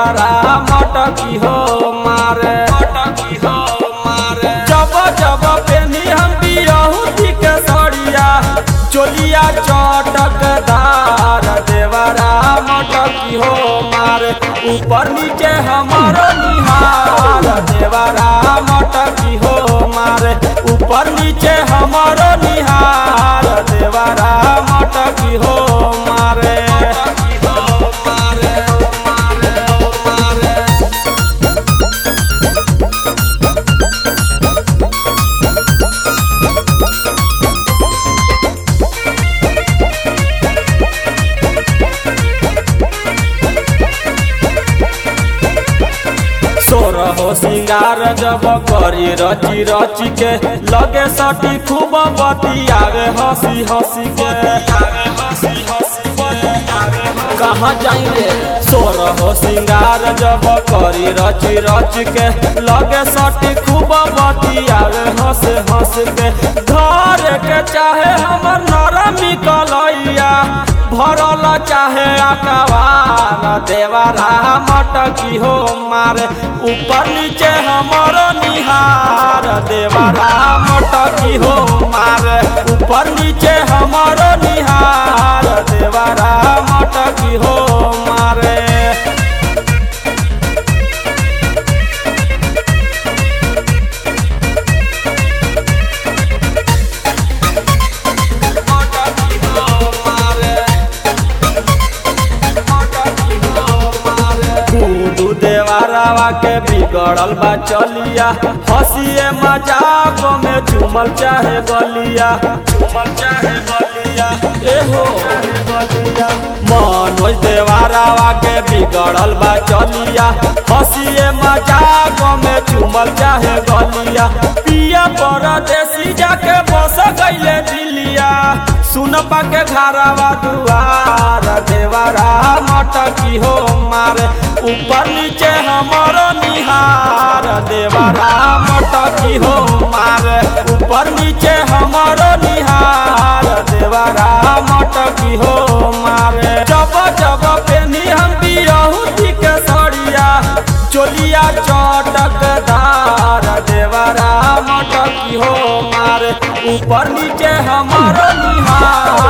देवरा मटकी हो मारे मटकी हो मारे जब जब पेनी हम बियहुती के सड़िया चोलिया चटकदार देवरा मटकी हो मारे ऊपर नीचे हमारो निहार देवरा मटकी हो मारे ऊपर नीचे हमारो निहार देवरा मटकी हो मारे सोरहो सिंगार जब करी रची रची के लगे सटी खूब बतियावे हंसी हंसी के कहाँ जाएंगे सोरहो सिंगार जब करी रची रची के लगे सटी खूब बतियावे हंस हंस के घर के चाहे हमर नरमी कलैया भरल चाहे अकबार देवरा मटकी हो मारे ऊपर नीचे हमरो निहार देवरा मटकी हो मारे ऊपर नीचे हमरो निहार देवरा मटकी हो मारे गुडू देवारावा के बिगड़ल बा चलिया हंसिए मजाक में झूमल चाहे गलिया झूमल चाहे गलिया एहो गलिया मनोज देवारावा के बिगड़ल बा चलिया हंसिए मजाक में झूमल चाहे गलिया पिया परदेसी जाके बस गईले दिलिया सुन पाके घरवा दुआर देवरा मटकी हो मारे ऊपर नीचे हमरो निहार देवरा मटकी हो मारे ऊपर नीचे हमरो निहार देवरा मटकी हो मारे जब जब पेनी हम बियहुती के सड़िया चोलिया चटकदार देवरा मटकी हो मारे ऊपर नीचे हमरो निहार